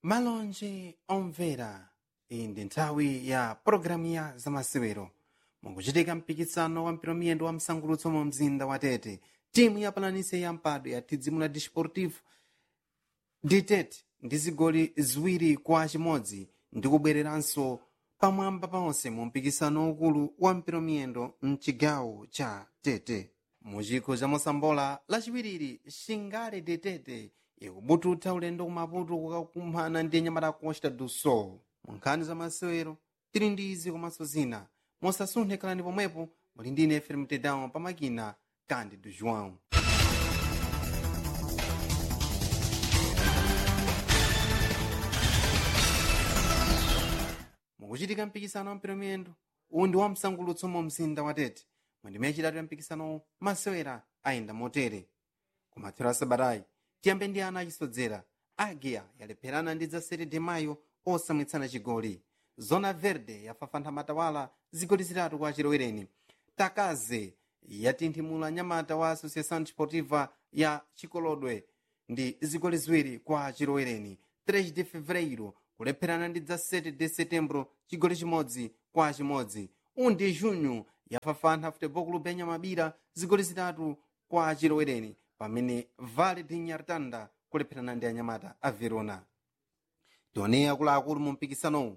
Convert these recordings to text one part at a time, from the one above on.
malonje omvera iyi ndi nthawi ya pologalamu ya zamasewero mukuchitika mpikisano wa mpiromiyendo wa msangulutso mu mzinda wa tete timu ya palanise ya mpado ya tidzimula disportivo ditete ndi zigoli ziwiri kwa chimodzi ndi kubwereranso pamwamba paonse mu mpikisano ukulu wa mpiromiyendo mchigawo cha tete muchikho cha mosambola lachiwiriri shingale detete ikubututha ulendo kumaputo kukakumana ndi nyamata costa do sol mu nkhani za masewero tili ndi izi komanso zina mosasunthe khalani pomwepo muli ndi ine fm tedown pamakina kandi do joão mukuchitika mpikisano wa mpiromiyendo uwu ndi wa msangulutso mu mzinda wa tete mwendime yachitatu ya mpikisano masewera ayenda motere kumathero a sabatayi tiyambe ndi ana achisodzera agia yalepherana ndi zasere de mayo osamwitsana chigoli zona verde yafafantha matawala zigoli zitatu kwa chilowereni takaze yatinthimula nyamata wa associação desportiva ya chikolodwe ndi zigoli ziwiri kwa chilowereni 3 de fevereiro kulepherana ndi dza 7 de setembro chigoli chimodzi kwa chimodzi undi junho yafafantha futebol clube ya nyamabira zigoli zitatu kwa chilowereni pamene vale de nyartanda kulepherana ndi anyamata a verona tione akuluakulu mu mpikisanowu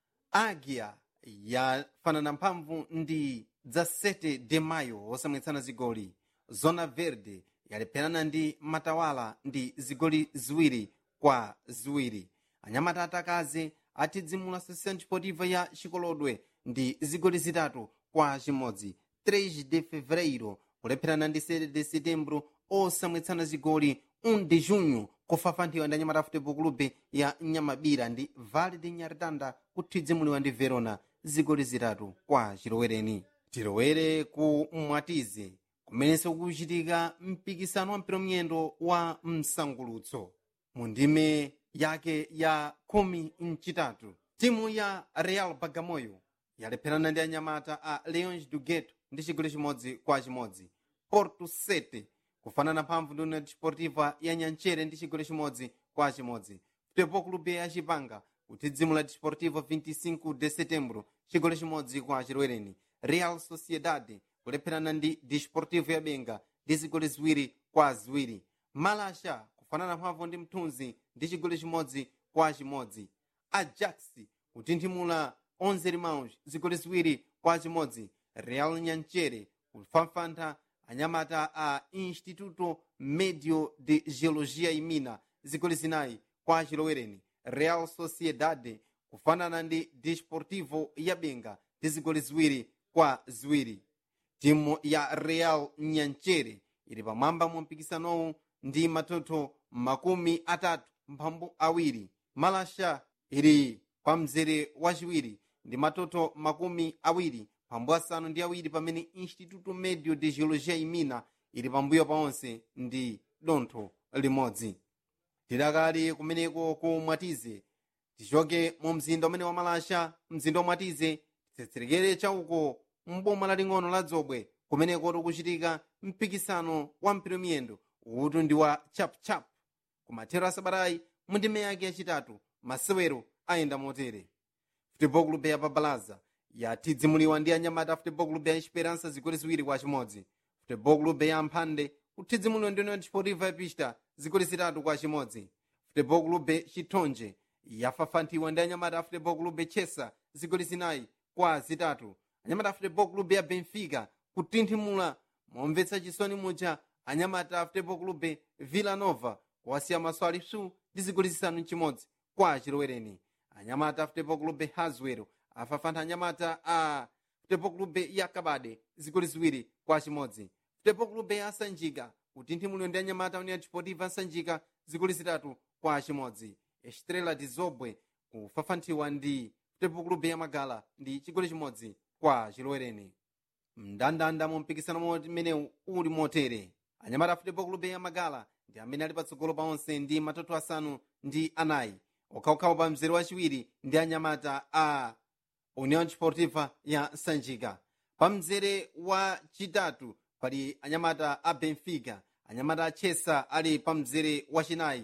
agia yafanana mphamvu ndi dza 7 de mayo osamwitsana zigoli zona verde yalepherana ndi matawala ndi zigoli ziwiri kwa ziwiri anyamata atakaze atidzimula associação desportiva ya chikolodwe ndi zigoli zitatu kwa chimodzi 3 de fevereiro kulepherana ndi 7 de setembro osamwitsana zigoli 1 de junho kufafanthiwa ndi anyamata futebol clube ya nyamabira ndi vale de nyartanda kuthidzimuliwa ndi verona zigoli zitatu kwa chilowereni tilowere ku mwatize kumenenso kukuchitika mpikisano wa mpiromiyendo wa msangulutso mu ndime yake ya khumi mchitatu timu ya real bagamoyo yalepherana ndi anyamata a leões do gueto ndi chigoli chimodzi kwa chimodzi porto 7 kufanana mphamvu ndi união desportiva ya nyanchere ndi chigoli chimodzi kwa chimodzi futebol clube ya chipanga kuthidzimula desportivo 25 de setembro chigoli chimodzi kwa chilowereni real sociedade kulepherana ndi desportivo ya benga ndi zigoli ziwiri kwa ziwiri malasha kufanana mphamvu ndi mthunzi ndi chigoli chimodzi kwa chimodzi ajax kutinthimula 11 irmãos zigoli ziwiri kwa chimodzi real nyanchere kufafantha anyamata a instituto medio de geologia e mina zigoli zinayi kwa chilowereni real sociedade kufanana ndi desportivo ya benga ndi zigoli ziwiri kwa ziwiri timu ya real nyanchere ili pamwamba mu mpikisanowu ndi matoto makumi atatu mphambu awiri malasha ili pa mzere wachiwiri ndi matoto makumi awiri mphambu asanu ndi awiri pamene instituto medio de geologia e mina ili pambuyo paonse ndi dontho limodzi tidakali kumeneko ku mwatize tichoke mu mzinda umene wa malasha mzinda wa mwatize titsetserekere chauko mboma laling'ono la dzobwe kumeneko tikuchitika mpikisano wa mpiromiyendo utu ndi wa chapchap kumathero a sabatayi mu ndime yake yachitatu masewero ayenda motere futebol clube ya babalaza yatidzimuliwa ndi anyamata a futebol clube ya esperança zigoli ziwiri kwa chimodzi futebol clube ya mphande kutidzimuliwa ndi união desportiva ya pista zigoli zitatu kwa chimodzi futebol clube chithonje yafafanthiwa ndi anyamata a futebol clube chesa zigoli zinayi kwa zitatu anyamata a futebol clube ya benfica kutinthimula momvetsa chisoni muja anyamata a futebol clube villa nova kuwasiya maso alipsu ndi zigoli zisanu mchimodzi kwa chilowereni anyamata a futebol clube haswell afafantha anyamata a futebol clube ya kabade zigoli ziwiri kwa chimodzi futebol clube ya sanjika kutinthimulidwa ndi anyamata união desportiva sanjika zigoli zitatu kwa chimodzi estrela de zobwe kufafanthiwa ndi futebol clube ya magala ndi chigoli chimodzi kwa chilowereni mndandanda mu mpikisano umene uli motere anyamata a futebol clube ya magala ndi amene ali patsogolo paonse ndi matoto asanu ndi anayi okhaokhawo pa mzere wachiwiri ndi anyamata a união desportiva ya sanjika pa mzere wachitatu pali anyamata a benfica anyamata a chesa ali pa mzere wachinayi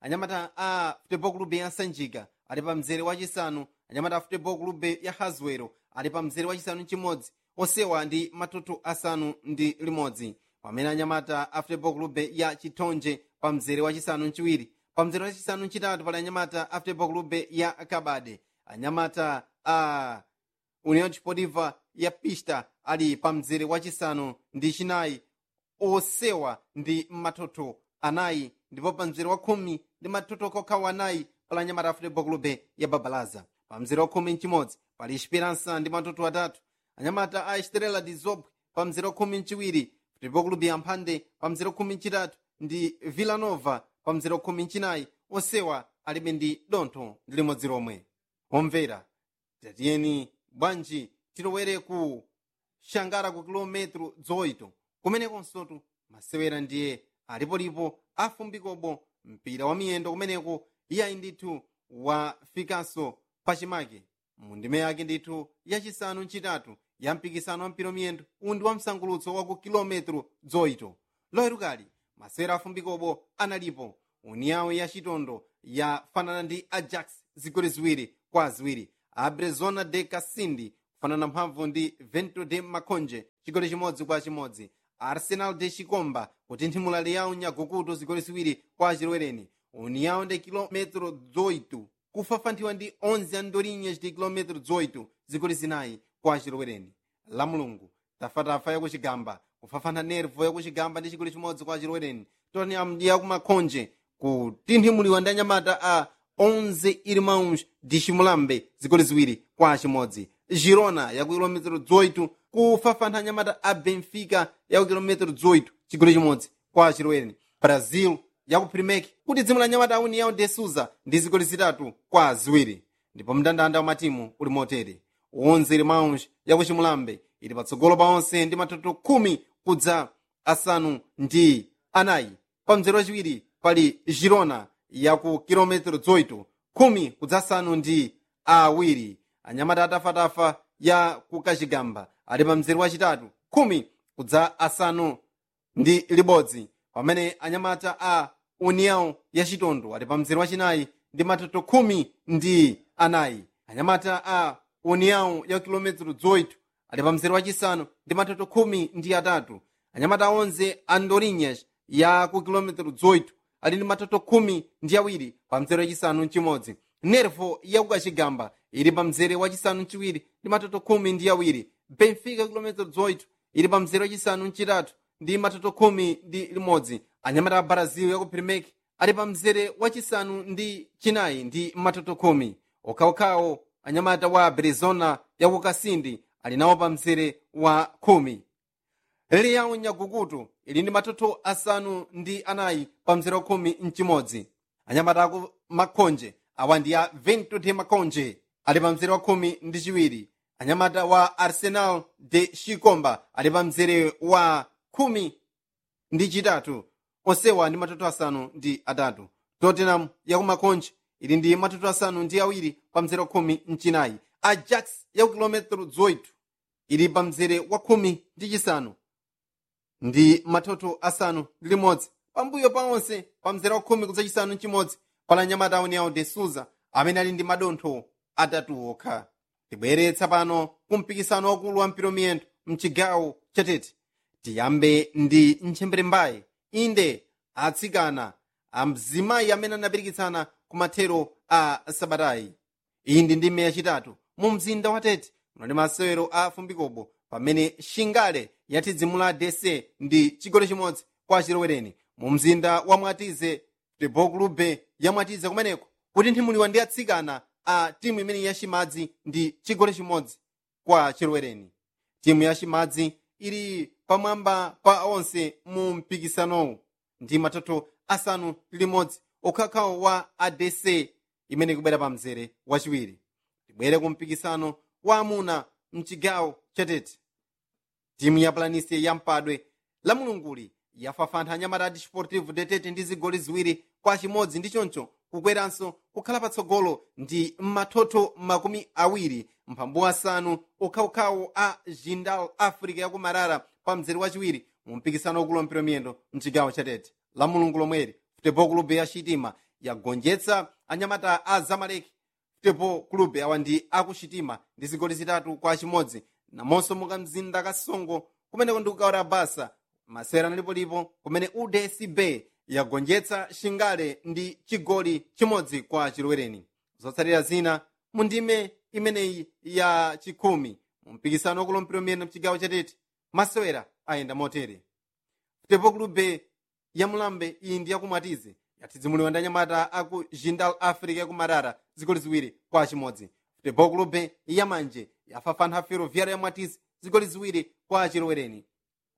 anyamata a futebol clube ya sanjika ali pa mzere wachisanu anyamata a futebol clube ya hazwero ali pa mzere wachisanu chimodzi osewa ndi matoto asanu ndi limodzi pamene anyamata a futebol clube ya chitonje pa mzere wachisanu chiwiri pa mzere wachisanu chitatu pali anyamata a futebol clube ya kabade anyamata a union desportiva ya pista ali pa mzere wachisanu ndi chinayi osewa ndi matoto anayi ndipo pa mzere wa khumi ndi matoto kokhawa anayi pali anyamata a futebol clube ya babalaza pa mzere wa khumi mchimodzi pali esperança ndi matoto atatu anyamata a estrela de zobwe pa mzere wa khumi mchiwiri futebol clube ya mphande pa mzere wa khumi mchitatu ndi villanova pa mzere wa khumi mchinayi osewa alibe ndi dontho ndi limodzi lomwe omvera tatiyeni bwanji tilowere ku shangara ku kilometro zoito kumenekonsotu masewera ndiye alipolipo afumbikobo mpira wa miyendo kumeneko iyayi ndithu wafikanso pachimake mundime yake ndithu yachisanu ncitatu ya mpikisano wa mpira miyendo undi wa msangulutso wa ku kilometro zoito loherukali masewera afumbikobo analipo uniyawo ya chitondo yafanana ndi ajax zigoli ziwiri kwa ziwiri abrezona de kasindi kufanana mphamvu ndi vento de makonje chigoli chimodzi kwa chimodzi arsenal de chikomba kutinthimula liyawo nyagukuto zigoli ziwiri kwa chilwereni uniyawo de kilometro 8 kufafanthiwa ndi 11 andorinhas de kilometro 8 zigoli zinayi kwa chilwereni la mulungu tafatafa yakuchigamba kufafana nervo yakuchigamba ndi chigoli chimodzi kwa chilwereni tottenham yakumakhonje kutinthimuliwa ndi anyamata a 11 irmãos de chimulambe zigoli ziwiri kwa chimodzi girona yaku kilometero 18 kufafantha anyamata a benfica yaku kilometero 18 chigoli chimodzi kwa chilwereni brazil yaku primek kuti dzimu la anyamata a união de suza ndi zigoli zitatu kwa ziwiri ndipo mndandanda wa matimu uli motere 11 irmãos yaku chimulambe ili patsogolo pa onse ndi matoto khumi kudza asanu ndi anayi pa mzere wachiwiri pali girona yaku kilometero 18 khumi kudza asanu ndi awiri anyamata atafatafa ya ku kachigamba ali pa mzere wachitatu khumi kudza asanu ndi libodzi pamene anyamata a união ya chitondo ali pa mzere wachinayi ndi matoto khumi ndi anayi anyamata a união ya kilometero 18 ali pa mzere wachisanu ndi matoto khumi ndi atatu anyamata 11 andorinhas ya ku kilometero 18 ali ndi matoto khumi ndi awiri pa mzere wachisanu mchimodzi nervo yakukachigamba ili pa mzere wachisanu mchiwiri ndi matoto khumi ndi awiri benfica kilometero 18 ili pa mzere wachisanu mchitatu ndi matoto khumi ndi limodzi anyamata a brazil yaku primek ali pa mzere wachisanu ndi chinayi ndi matoto khumi okhaokhawo anyamata wa arizona yaku kasindi ali nawo pa mzere wa khumi liyawo nyagukutu ili ndi matoto asanu ndi anayi pa mzere wa khumi mchimodzi anyamata aku makhonje awa ndi a vento de makonje ali pa mzere wa khumi ndi chiwiri anyamata wa arsenal de chikomba ali pa mzere wa khumi ndi chitatu onsewa ndi matoto asanu ndi atatu tottenham yakumakonje ili ndi matoto asanu ndi awiri pa mzere wa khumi mchinayi ajax yaku kilometero 18 ili pa mzere wa khumi ndi chisanu ndi matoto asanu ndi limodzi pambuyo pa onse pa mzere wa khumi kudza chisanu mchimodzi pala anyamata união de suza amene ali ndi madontho atatu okha tibweretsa pano kumpikisano wakulu wa mpira miyendo mchigawo chatete tiyambe ndi ntchembere mbayi inde atsikana amzimayi amene anapirikitsana ku mathero a sabatayi iyi ndi ndime yachitatu mu mzinda wa tete munali masewero a fumbikobo pamene shingale yati dzimu la dc ndi chigoli chimodzi kwa chilowereni mu mzinda wa mwatize futebol clube ya mwatize kumeneko kutinthimuliwa ndi atsikana a timu imene yachimadzi ndi chigoli chimodzi kwa chilowereni timu yachimadzi ili pamwamba pa onse mu mpikisanowu ndi matoto asanu ndi limodzi okhakhawo wa adc imene ikubwera pa mzere wachiwiri tibwere ku mpikisano wa amuna mchigawo chatete timu ya planisia ya mpadwe la mulunguli yafafantha anyamata a desportivo detete ndi zigoli ziwiri kwa chimodzi ndi choncho kukweranso kukhala patsogolo ndi matoto makumi awiri mphambu asanu okhaokhawo a jindal africa yakumarara pa mzere wachiwiri mu mpikisano wakulu wampira miyendo mchigawo chatete la mulungu lomweri futebol clube ya chitima yagonjetsa anyamata a zamaleki football club awa ndi akuchitima ndi zigoli zitatu kwa chimodzi namonso muka mzinda kasongo kumeneko ndi kukaora basa masera analipolipo kumene udcb yagonjetsa shingale ndi chigoli chimodzi kwa chilowereni zotsatira zina mu ndime imeneyi ya chikhumi mu mpikisano wakulumpira umene mchigawo chatete masewera ayenda motere football club ya mulambe iyi ndi yakumwatize yatidzimuliwa ndi anyamata aku jindal africa yakumarara zigoli ziwiri kwa chimodzi football club yamanje yafafana ferroviária ya mwatize zigoli ziwiri kwa chilowereni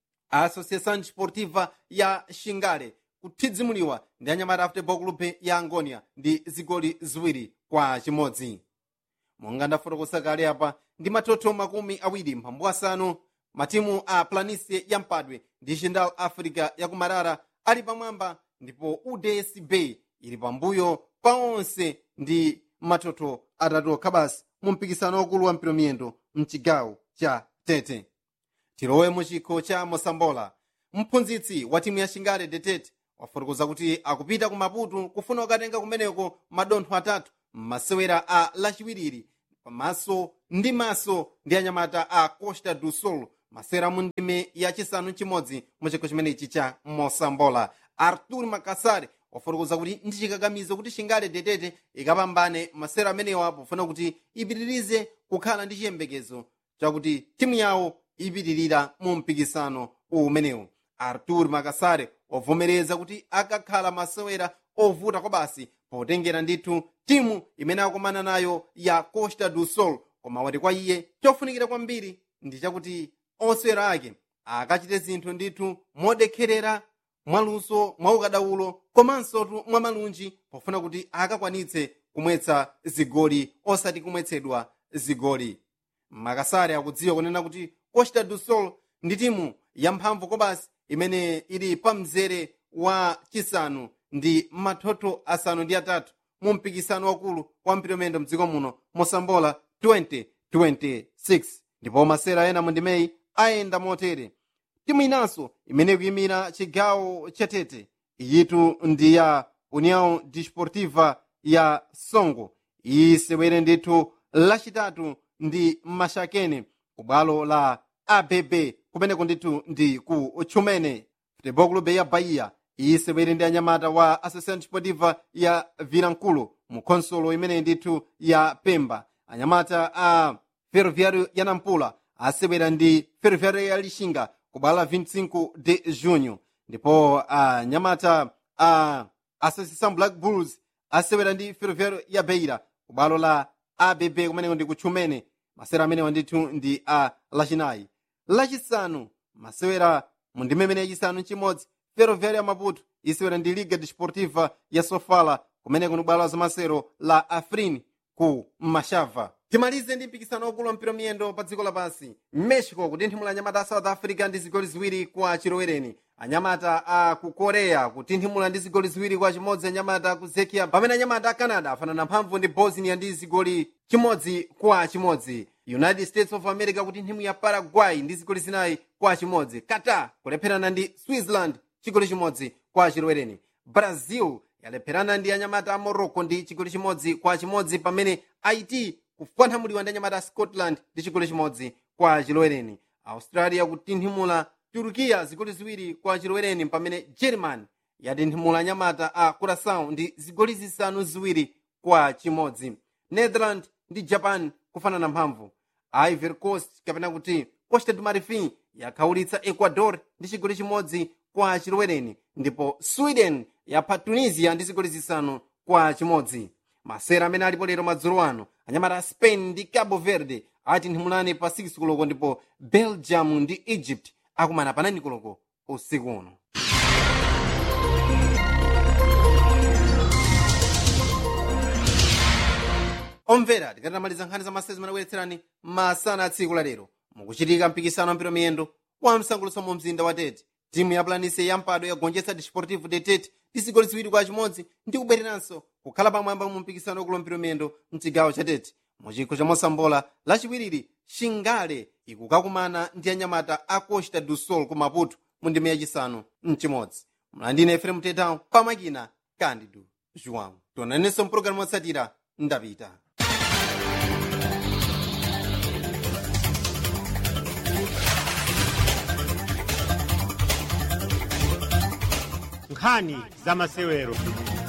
a associação desportiva ya shingale kutidzimuliwa ndi anyamata a football club ya angonia ndi zigoli ziwiri kwa chimodzi monga ndafotokosa kale apa ndi mathotho makumi awiri mphambu asanu matimu a planisie ya mpadwe ndi jindal africa yakumarara ali pamwamba ndipo udsb ili pambuyo pa onse ndi mathotho atatu okha basi mu mpikisano wakulu wa mpiromiyendo mchigawo cha tete tilowe mu chikho cha mosambola mphunzitsi wa timu ya shingale detete wafotokoza kuti akupita ku maputo kufuna kukatenga kumeneko madontho atatu m'masewera a lachiwiriri pamaso ndi maso ndi anyamata a costa do sol masewera mu ndime yachisanu chimodzi mu chikho chimenechi cha mosambola artur makasari wafotokoza kuti ndi chikakamizo kuti shingale detete ikapambane masewera amenewa pofuna kuti ipitirize kukhala ndi chiyembekezo chakuti timu yawo ipitirira mu mpikisano umenewu artur makasare wavomereza kuti akakhala masewera ovuta kwa basi potengera ndithu timu imene akumana nayo ya costa do sol koma wati kwa iye chofunikira kwambiri ndi chakuti osewera ake akachite zinthu ndithu modekherera mwaluso mwaukadaulo komanso mwa malunji pofuna kuti akakwanitse kumwetsa zigoli osati kumwetsedwa zigoli makasare akudziwa kunena kuti costa do sol ndi timu yamphamvu kobasi imene ili pa mzere wa chisanu ndi mathotho asanu ndi atatu mu mpikisano wakulu wa mpiromendo mdziko muno mosambola 2026 ndipo masera ena mu ndimeyi ayenda motere timu inanso imene ikuyimira chigawo chatete iyitu ndi ya união desportiva ya songo isewere ndithu lachitatu ndi mashakene ku bwalo la abb kumeneko ndithu ndi ku chumene futebol clube ya bahia isewere ndi anyamata wa associação desportiva ya vilankulu mu khonsolo imene ndithu ya pemba anyamata a ferroviário ya nampula asewera ndi ferroviário ya lixinga ku bwalo la 25 de junho ndipo anyamata a associação black bulls asewera ndi ferroviário ya beira ku bwalo la abb kumeneko ndi kutchumene masewera amenewa ndithu ndi a lachinayi lachisanu masewera mu ndime imene yachisanu chimodzi ferroviário ya maputo isewera ndi liga desportiva ya sofala kumeneko ndi bwalo la zamasero la afrin ku mashava timalize ndi mpikisano wakulu wa mpira miyendo pa dziko lapansi mexico kutinthimula anyamata a south africa ndi zigoli ziwiri kwa chilowereni anyamata a ku korea kutinthimula ndi zigoli ziwiri kwa chimodzi anyamata a ku zekia pamene anyamata a canada afanana mphamvu ndi bosnia ndi zigoli chimodzi kwa chimodzi united states of america kutinthimula paraguay ndi zigoli zinayi kwa chimodzi qatar kulepherana ndi switzerland chigoli chimodzi kwa chilowereni brazil yalepherana ndi anyamata a morocco ndi chigoli chimodzi kwa chimodzi pamene haiti kupwanthamuliwa ndi anyamata a scotland ndi chigoli chimodzi kwa chilowereni australia kutinthimula turukiya zigoli ziwiri kwa chilowereni pamene german yatinthimula anyamata a curaçao ndi zigoli zisanu ziwiri kwa chimodzi netherland ndi japan kufanana mphamvu ivory coast kapena kuti costa do marfin yakhaulitsa ecuador ndi chigoli chimodzi kwa chilowereni ndipo sweden yapha tunisia ndi zigoli zisanu kwa chimodzi masera amene alipo lero madzulo ano anyamata a spain ndi cabo verde atinthimulane pa 6 koloko ndipo belgium ndi egypt akumana pa 9 koloko usiku uno omvera tikatamaliza nkhani za masezi manakuyetserani masana a tsiku la lero mukuchitika mpikisano wa mpira miyendo wa msangulutso mu mzinda wa tete timu ya planise ya mpado yagonjetsa desportivo de tete ndi zigoli ziwiri kwa chimodzi ndi kubwereranso kukhala pamwamba mu mpikisano wakulu mpira miyendo mchigawo cha tete mu chikho cha mosambola lachiwiriri shingale ikukakumana ndi anyamata a costa do sol ku maputo mu ndime yachisanu mchimodzi mlandine efrem tetao pamakina candido joão tionanenso mpulogalamu yotsatira ndapita nkhani za masewero